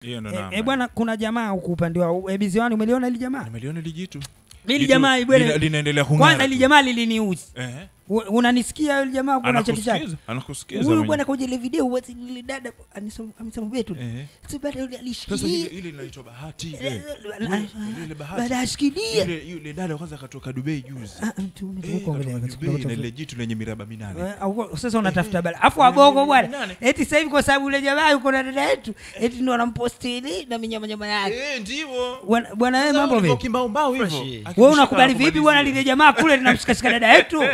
hiyo ndo Eh, namba eh, bwana kuna jamaa huku upande wa ebiziwani umeliona ili jamaa nimeliona lijitu ili Jitu jamaa lina- bwana linaendelea kung'ara kwanza tu. ili jamaa liliniuzi Eh, U- unanisikia yule jamaa kuna cheti chake anakusikiza anakusikiza huyu mwenyewe. bwana kwenye ile video basi ile dada anisema amesema betu Eh. si baada yule sasa ile alishikilia ile inaitwa bahati ile. Eh, Ile- ile- ile bahati. baada ashikilia Yule- yule dada kwanza akatoka dubai juzi Ah, mtu Eh, huko mbele katoka yake. Dubai na ile jitu lenye miraba minane Eh, au- sasa unatafuta bala afu wagogo bwana eti sasa hivi kwa sababu yule jamaa yuko na dada yetu eti ndo anamposti ile na minyamanyama yake Eh, ndivyo Bwana- bwana wewe mambo vipi kimbaumbao hivyo Fresh. Akimshika wewe unakubali vipi anakubalizia. bwana lile jamaa kule linamshikashika dada yetu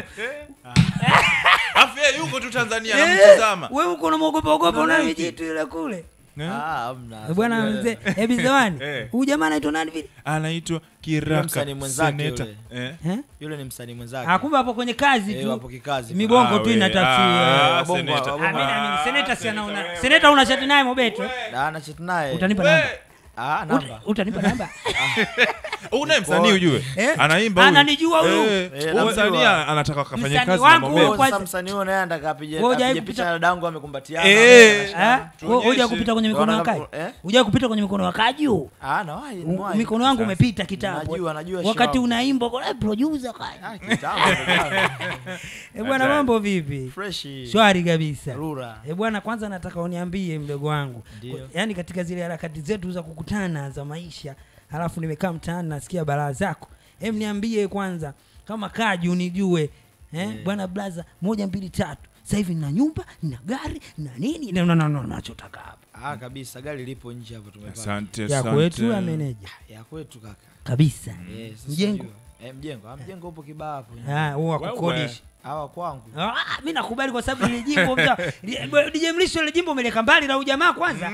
Afu yeye yuko tu tanzania Eh, anamtazama wewe uko unamwogopa ogopa una Unaona vijitu yule kule Eh? Ah, hamna. Eh, bwana Sasa, mzee hebi zawani Eh. huyu jamaa anaitwa nani vile anaitwa Yule kiraka msanii mwenzake seneta yule. Eh? Eh? yule ni msanii mwenzake Ah, kumbe hapo kwenye kazi Eh, tu wapo kikazi migongo Ah, tu we, inatafsiri ah, Wabongo- seneta. wabongo- Ah, mimi naamini Ah, seneta si seneta, anaona wewe. seneta una chati naye mobeto Da, na chat naye utanipa We, namba Ah, Uta- namba utanipa namba unaye msanii ujue Eh? anaimba huyu. Ananijua huyu. Eh, Eh, huyu namjua. msanii anataka akafanya Msanii kazi wangu na huyo Mobet. kwa- sasa msanii huyo naye anataka apige Wewe hujawahi apige kupita- picha na dadangu amekumbatiana Eh. Eh? Tuonyeshe. Huja kupita kwenye mikono ya Wanataka- kai eh? huja kupita kwenye mikono ya kaju ah nawahi U- nimewahi. mikono yangu Sasa. umepita kitambo Najua, najua wakati shawabu. unaimba kwa producer kai Ah, kitambo, kitambo. eh bwana Hatari. mambo vipi fresh shwari kabisa rura eh bwana kwanza nataka uniambie mdogo wangu Ndio. yaani katika zile harakati zetu za kukutana za maisha halafu nimekaa mtaani nasikia balaa zako em niambie kwanza kama kaji unijue eh? bwana blaza moja mbili tatu sasa hivi nina nyumba nina gari na nini na- na- na- na- nachotaka hapa ah kabisa gari lipo nje hapo tumepata asante ya asante. kwetu ya meneja ya kwetu kaka kabisa Eh, sasa Mjengo. unajua. eh mjengo ah mjengo upo kibaa hapo Ah, huo wa Wewe. kukodisha hawa kwangu Ah, mi nakubali kwa sababu ile jimbo mta- li- DJ Mlisho ile jimbo umeleka mbali na ujamaa kwanza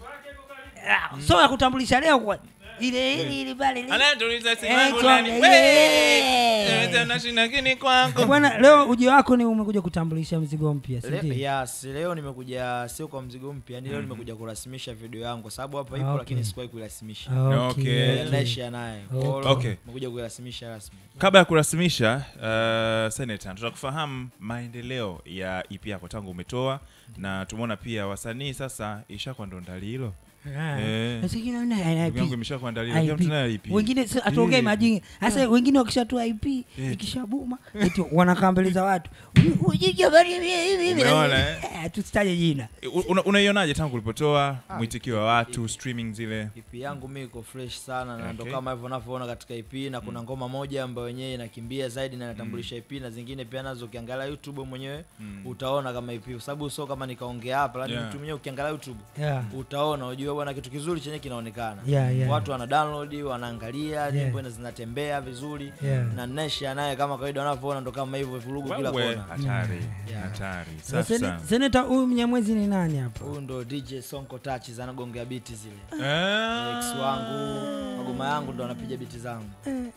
Ah, so ya kutambulisha leo kwa ile ile ile pale ile. Anatuliza simu Eh, yangu chonga, nani? ile. Wee! Eh, nashinda kini kwako. bwana leo ujio wako ni umekuja kutambulisha mzigo mpya si Le, ndio? yes, leo nimekuja sio kwa mzigo mpya yani leo nimekuja kurasimisha video yangu kwa sababu hapa ipo Okay. lakini sikuwahi kuirasimisha Okay, Okay. okay. naishia naye Kwa hiyo Okay. Okay. nimekuja kuirasimisha rasmi kabla ya kurasimisha uh, senata tutakufahamu maendeleo ya ep yako tangu umetoa na tumeona pia wasanii sasa ishakuwa ndo ndali hilo Ah. Eh. Sasa kila mtu ana Ndugu yangu IP. imeshakuwa ndali hilo kila IP. mtu naye ip wengine si- atuongee Eh. majini hasa wengine wakishatoa ip Eh. ikishabuma eti wanakaa mbele za watu Ujiji habari hivi hivi hivi. Umeona, eh? Eh, tusitaje jina Una- unaionaje tangu ulipotoa mwitikio wa watu streaming zile EP yangu mi iko fresh sana na ndo Okay. kama hivyo unavyoona katika EP na kuna ngoma moja ambayo wenyewe inakimbia zaidi na inatambulisha EP na zingine pia nazo ukiangalia YouTube mwenyewe utaona kama EP kwa sababu sio kama nikaongea hapa lakini Yeah. mtu mwenyewe ukiangalia YouTube yeah. utaona ujue bwana kitu kizuri chenye kinaonekana Yeah, yeah. watu wana download wanaangalia nyimbo ina- zinatembea vizuri Yeah. na Nesha naye kama kawaida wanavyoona ndo kama hivyo vurugu kila Wewe, kona hatari Yeah. hatari Na safi sene- sana seneta huyu mnyamwezi ni nani hapa huyu ndo DJ Sonko Touches anagongea biti zile Ah, ex wangu magoma yangu ndo anapiga biti zangu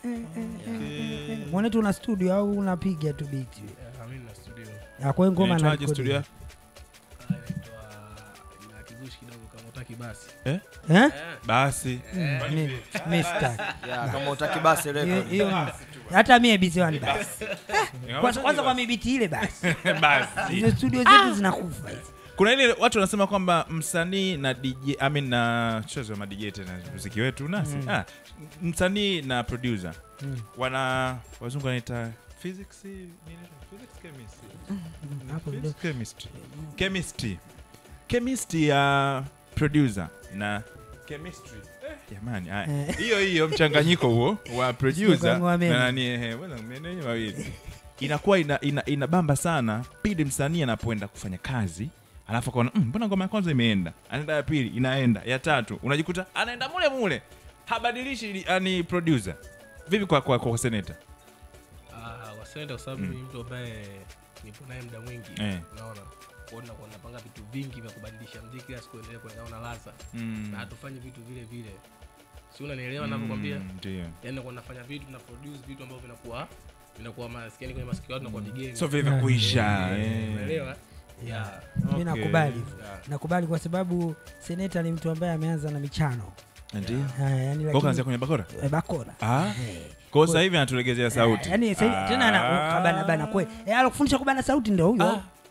okay. mwanetu una studio au unapiga tu biti Mimi na studio Ya, kwa hiyo ngoma Inaitwaje anarekodi. studio yako? Ah, inaitwa ina kizushi kidogo kama utaki basi. Eh? Eh? basi Mi- mi sitaki. yeah, kama utaki basi Hiyo- record hiyo hata mie biziwani basi kwanza kwanza kwa mibiti ile basi basi hizo studio zetu zinakufa hizi kuna ile watu wanasema kwamba msanii na DJ I mean na chozo ma DJ tena muziki wetu nasi ah, msanii na producer wana wazungu wanaita physics nini? physics chemistry hapo Physics, kidogo. chemistry chemistry chemistry ya producer na chemistry Eh, jamani haya. hiyo hiyo mchanganyiko huo wa producer kang'oa meno. na nani ehe bwana meno yenyewe mawili inakuwa ina, ina, inabamba sana pindi msanii anapoenda kufanya kazi alafu akaona "Mm, mbona ngoma ya kwanza imeenda anaenda ya pili inaenda ya tatu unajikuta anaenda mule mule habadilishi yani producer vipi kwa kwa, kwa seneta Ah, wasende kwa sababu ni mtu ambaye nipo naye muda mwingi. Eh. Unaona? Kwa hiyo nakuwa napanga vitu vingi vya kubadilisha muziki kila siku endelee kuendana na ladha. Mm. Na hatufanyi vitu vile vile. Si unanielewa ninavyokuambia? Mm, ndio Yaani nakuwa nafanya vitu na produce vitu ambavyo vinakuwa vinakuwa maskini kwenye masikio yao tunakuwa vigeni. so vile vya kuisha eh. Unaelewa? Yeah. mi Okay. nakubali Yeah. nakubali kwa sababu seneta ni mtu ambaye ameanza na michano ndio Ah, yani Kwa kaanzia lakini kwenye bakora eh, bakora ah Eh. kwa sasa hivi anatulegezea sauti yani sasa hivi- tena ana Ah. kabana bana kweli eh alokufundisha kubana sauti ndio huyo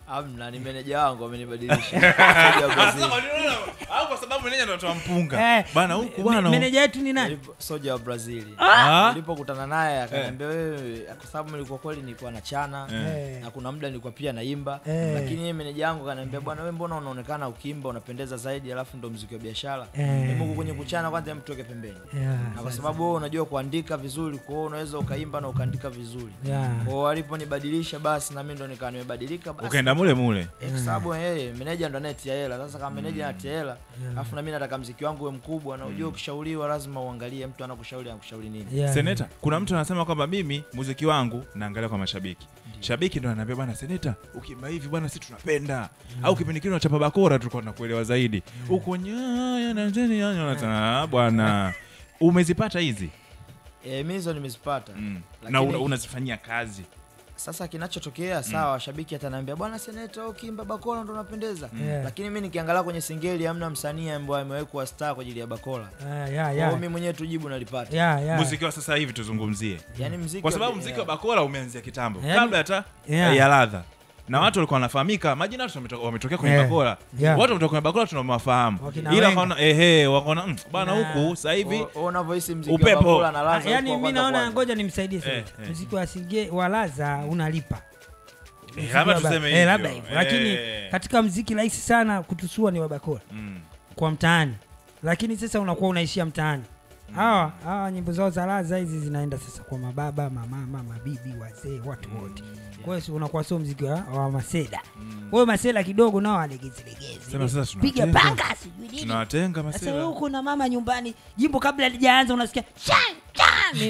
amna ni meneja wangu amenibadilisha Soja wa Brazil. au kwa sababu meneja ndo anatoa mpunga Eh, bana huku me- bana meneja yetu ni nani Nilipo- soja wa brazili Ah? nilipokutana naye akaniambia wewe kwa sababu nilikuwa kweli nilikuwa na chana Eh. na kuna muda nilikuwa pia naimba Eh. lakini yeye meneja wangu akaniambia bwana wewe mbona unaonekana ukiimba unapendeza zaidi alafu ndo mziki wa biashara Eh. Hebu huku kwenye kuchana kwanza hem tuweke pembeni Yeah, na kwa sababu wewe unajua kuandika vizuri kwa hiyo unaweza ukaimba na ukaandika vizuri yeah. kwa hiyo aliponibadilisha basi na mimi ndo nikawa nimebadilika basi ukaenda mule mule Eh, kwa sababu yeye meneja ndo anayetia hela sasa kama meneja anatia hela alafu na mimi nataka mziki wangu uwe mkubwa na ujue ukishauriwa lazima uangalie mtu anakushauri anakushauri nini Yeah. seneta kuna mtu anasema kwamba mimi muziki wangu naangalia kwa mashabiki shabiki ndo anaambia bwana seneta ukiimba hivi bwana si tunapenda au kipindi kile unachapa bakora tulikuwa tunakuelewa zaidi uko nyaya na nzeni nyaya unasema "Ah, bwana umezipata hizi Eh, mi hizo nimezipata mm. na Lakini- una, unazifanyia kazi sasa kinachotokea sawa shabiki ataniambia bwana seneta ukimba bakola ndo unapendeza Yeah. lakini mi nikiangalia kwenye singeli hamna msanii ambaye amewekwa star kwa ajili ya bakola Ah, yeah, yeah. yeah. mi mwenyewe tujibu nalipata Yeah, yeah. muziki wa sasa hivi tuzungumzie yani mziki kwa wa- sababu mziki wa yeah. bakora umeanzia kitambo Yaani- kabla hata Yeah. ya ladha na watu walikuwa wanafahamika majina watu wameto- wametokea kwenye Yeah. bakora Yeah. watu wametoka kwenye bakora tunawafahamu Wakina ila Wenga. wakaona ehe wakaona "Mm, bana Yeah. huku sasa hivi O- o- unavyohisi mziki Upepo. wa bakola na Ah, laza yani huko mi kwanza naona kwanza. ngoja nimsaidie Eh, seneta eh. muziki wa singe wa laza unalipa Eh, labda Muziki wa ba- tuseme eh, hivyo. labda hivyo lakini Eh. katika mziki rahisi sana kutusua ni wabakora Mm. kwa mtaani lakini sasa unakuwa unaishia mtaani hawa hawa nyimbo zao za laza hizi zinaenda sasa kwa mababa mamama mabibi wazee watu wote kwa hiyo si unakuwa sio mziki wa, wa maseda wewe masela kidogo nao alegezilegezi Sema sasa piga tunawatenga. panga sijui nini tunawatenga sasa masela wewe uko na mama nyumbani jimbo kabla halijaanza unasikia chan chan Ni-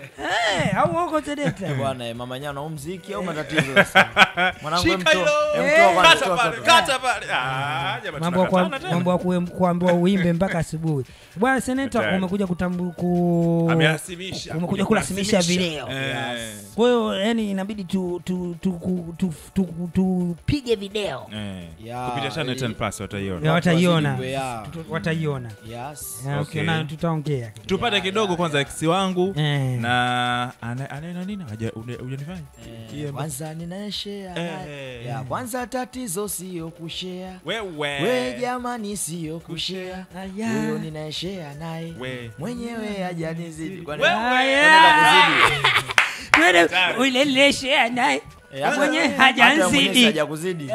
Eh, au uko seneta bwana eh, mama nyana au mziki au matatizo sasa mwanangu Shika emtoa hilo. emtoa kwanza, Kata toa, pale, toa, kata pale. Ah, jamani, mambo ya tunakatana kwa- tena. mambo ya kuem- kuambiwa uimbe mpaka asubuhi bwana seneta Hatari. umekuja kutambu ku Amerasimisha. umekuja kurasimisha kurasimisha. video Eh. kwa hiyo yani inabidi tu tu tu tu- tu- tu- tupige video Eh. Ya, kupitia channel ili- 10 plus wataiona Ya, wataiona wazidi kwe- Tutu- wataiona Yes. Ya, Okay. ukiona tutaongea tupate kidogo kwanza ex wangu Eh. na ana- anaenda nini Haja- uje- hujanifanya Eh, Hiyo- kwanza ninaeshea Eh. ya kwanza tatizo sio kushea wewe we jamani sio kushea Aya. huyo ninaeshea naye We. mwenyewe hajanizidi Kwani- Wewe. Aya. Twende uleleshe naye Eh, hata- mwenye hata mwenyewe si hajanzidi hajakuzidi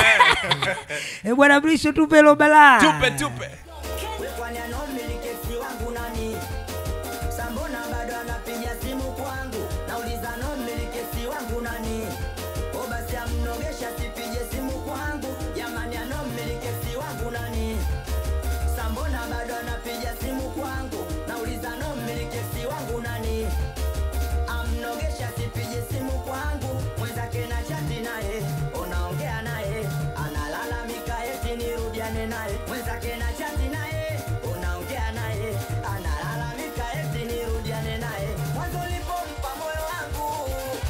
Eh, bwana Mrisho tupe lo balaa tupe tupe kwani anaomiliki si wangu nani sambona bado anapiga simu kwangu nauliza anaomiliki si wangu nani o basi amnogesha sipige simu kwangu jamani anaomiliki si wangu nani sambona bado anapiga simu kwangu nauliza anaomiliki si wangu nani amnogesha sipige simu kwangu mwenzake na chati naye unaongea naye analalamika eti nirudiane naye mwenzake na chati naye unaongea naye analalamika eti nirudiane naye mwanzo ulipompa moyo wangu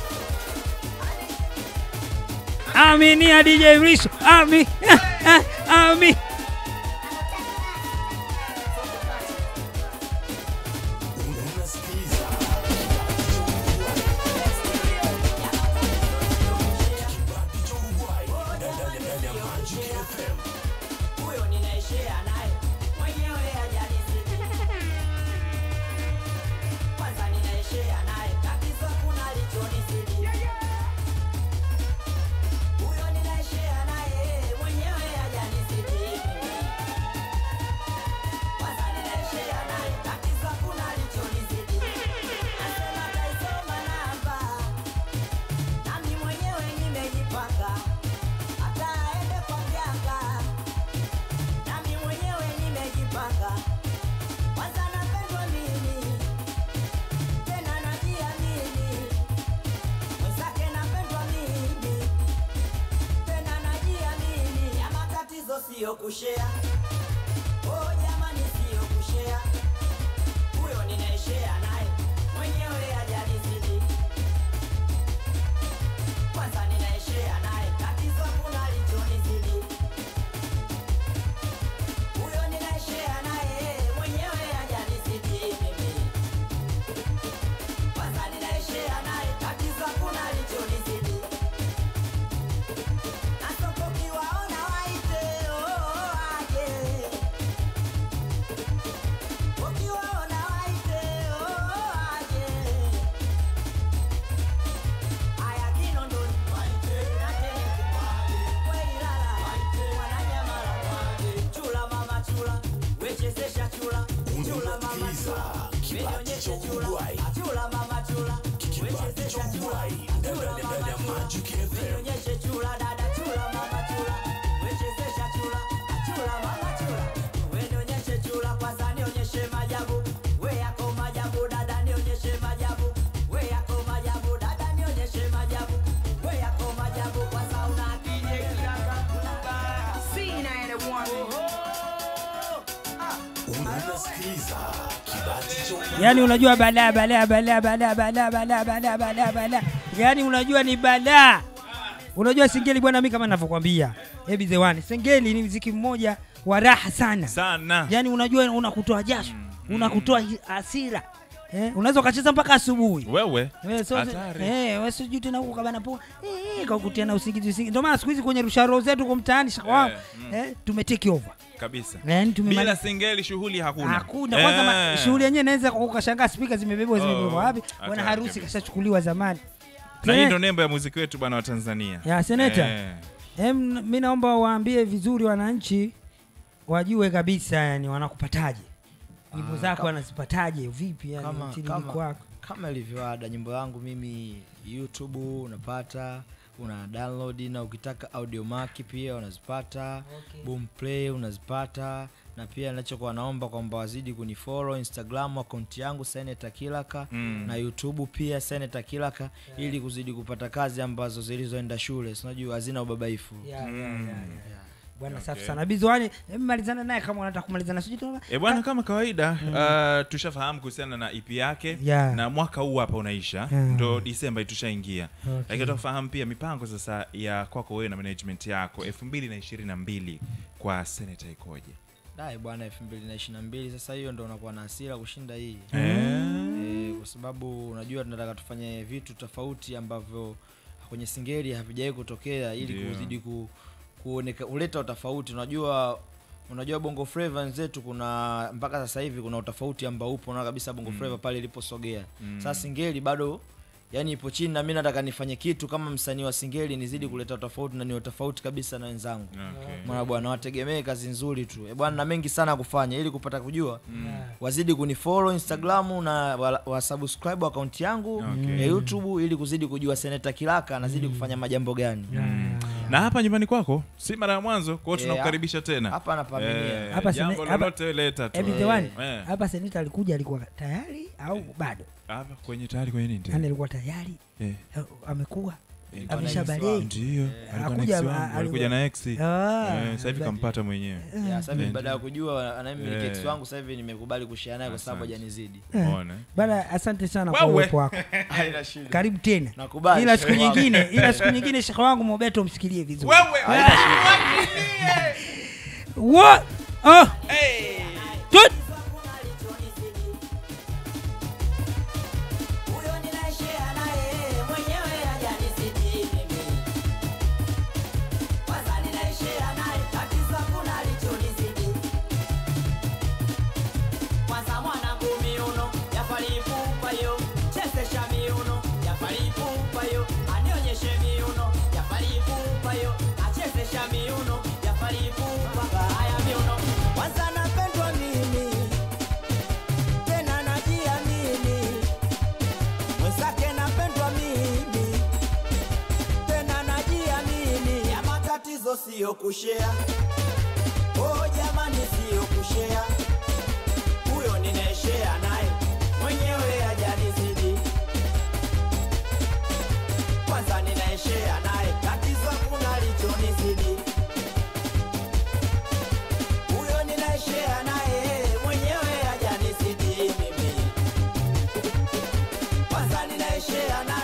Amini ya DJ Mrisho Ami Ami huyo ninaishia naye mwenyewe hajanizidi kwanza ninaishia naye tatizo kuna lichonizidi huyo ninaishia naye mwenyewe hajanizidi kwanza ninaishia naye tatizo kuna lichonizidi nasema taisoma namba nami mwenyewe nimejipanga hata aende kwa mganga nami mwenyewe nimejipanga kwanza napendwa mimi tena najiamini mwenzake napendwa mimi tena najiamini ya matatizo siyo kushea oh jamani siyo kushea huyo ninaishea naye mwenyewe hajanizidi kwanza ninaishea naye tatizo kuna lichonizidi huyo ninaishea naye mwenyewe hajanizidi mimi kwanza ninaishea naye tatizo kuna lichonizidi wechezesha chula chula mama chula wenyonyeshe chula chula mama chula wechezesha chula chula mama chula wenyonyeshe chula dada chula mama chula wechezesha chula chula mama chula wenyonyeshe chula kwanza nionyeshe majabu we yako majabu dada nionyeshe majabu we yako majabu dada nionyeshe majabu we yako majabu kwanza una akili kiraka unasikiliza kibati cha yaani unajua balaa balaa balaa balaa balaa balaa balaa balaa balaa yaani unajua ni balaa unajua singeli bwana mi kama navyokwambia hebi the one singeli ni mziki mmoja wa raha sana sana yaani unajua unakutoa jasho unakutoa hi- hasira eh, unaweza ukacheza mpaka asubuhi wewe Eh, so- Hatari. eh, wewe sijui tena huko kabana poa eh, kaukutia na usingizi usingizi ndio maana siku hizi kwenye rusharo zetu kwa mtaani shaka wangu Eh, mm. eh, tumetake over kabisa yani bila tumemaliza singeli shughuli hakuna hakuna kwanza ma- Eh. shughuli yenyewe inaweza ukashangaa spika zimebebwa zimebebwa Oh, wapi hatari bwana harusi kabisa. kashachukuliwa zamani na hii Sene- ndo nembo ya muziki wetu bwana wa tanzania ya seneta Eh. Em, mi naomba waambie vizuri wananchi wajue kabisa yani wanakupataje nyimbo Ah, zako kama- wanazipataje vipi yani kama, mtiririko kama, wako kama ilivyoada nyimbo yangu mimi youtube unapata una download na ukitaka audio maki pia unazipata Okay. boomplay unazipata na pia nachokuwa naomba kwamba wazidi kunifollow instagram akaunti yangu seneta kilaka Mm. na youtube pia seneta kilaka ili kuzidi kupata kazi ambazo zilizoenda shule sinajua hazina ubabaifu Ya, ya, ya, ya. bwana Okay. safi sana bizwani malizana naye kama unataka kumalizana sijui tuna- E bwana, kama kawaida uh, tushafahamu kuhusiana na EP yake Yeah. na mwaka huu hapa unaisha Yeah. ndo Disemba tushaingia, Okay. lakini tufahamu pia mipango sasa ya kwako wewe na management yako elfu mbili na ishirini na mbili kwa Senator ikoje? dai bwana elfu mbili na ishiri na mbili sasa hiyo ndo unakuwa na hasira kushinda hii Eh, e, kwa sababu unajua tunataka tufanye vitu tofauti ambavyo kwenye singeli havijawahi kutokea ili Ndio. kuzidi ku, kuoneka kuleta utofauti unajua unajua bongo flava wenzetu kuna mpaka sasa hivi kuna utofauti ambao upo na kabisa bongo flava pale iliposogea Mm. sasa singeli bado yani ipo chini na mi nataka nifanye kitu kama msanii wa singeli nizidi kuleta utofauti na ni utofauti kabisa na wenzangu okay. mwana bwana wategemee kazi nzuri tu Eh, bwana na mengi sana ya kufanya ili kupata kujua Yeah. wazidi kunifollow instagramu na wa, wa subscribe akaunti yangu Okay. ya youtube ili kuzidi kujua seneta kilaka anazidi kufanya majambo gani na hapa nyumbani kwako si mara ya mwanzo kwao Eh, tunakukaribisha tena hapa napaminia Eh, Hapa jambo sene- hapa- lolote leta tu Hebi the one, Eh. hapa seneta alikuja alikuwa tayari au bado hapa kwenye tayari kwenye nini tena? yani alikuwa tayari Eh, eh, amekuwa eh, amesha Bwana balee ndio alikuwa na Hakuja- ex wangu, a- alikuja na ex Eh, Ah, sasa hivi ba- kampata mwenyewe Ya, sasa hivi Eh, baada ya kujua anayemiliki ex Eh. wangu sasa hivi nimekubali kushare naye kwa sababu Asante. hajanizidi Eh. Ona. bana asante sana kwa Wewe. uwepo wako haina shida karibu tena Nakubali, ila siku shehe wangu. nyingine ila siku nyingine shekhe wangu mobeto msikilie vizuri wewe What? Oh. Tut. huyo ninaishia naye mwenyewe hajanisiti mimi kwanza ninaishia naye tatizo hakuna alichonizidi kwanza mwanangu miuno yafalipupa yo chezesha miuno yafalipupa yo anionyeshe miuno yafalipupa yo achezesha miuno yafalipupa haya miuno kwanza napendwa mimi tena najiamini mwenzake napendwa mimi tena najiamini ya matatizo siyo kushea oh jamani siyo kushea huyo ninaeshea naye mwenyewe hajanizidi kwanza ninaeshea naye tatizo kuna lichonizidi huyo ninaeshea naye mwenyewe hajanizidi mimi kwanza ninaeshea naye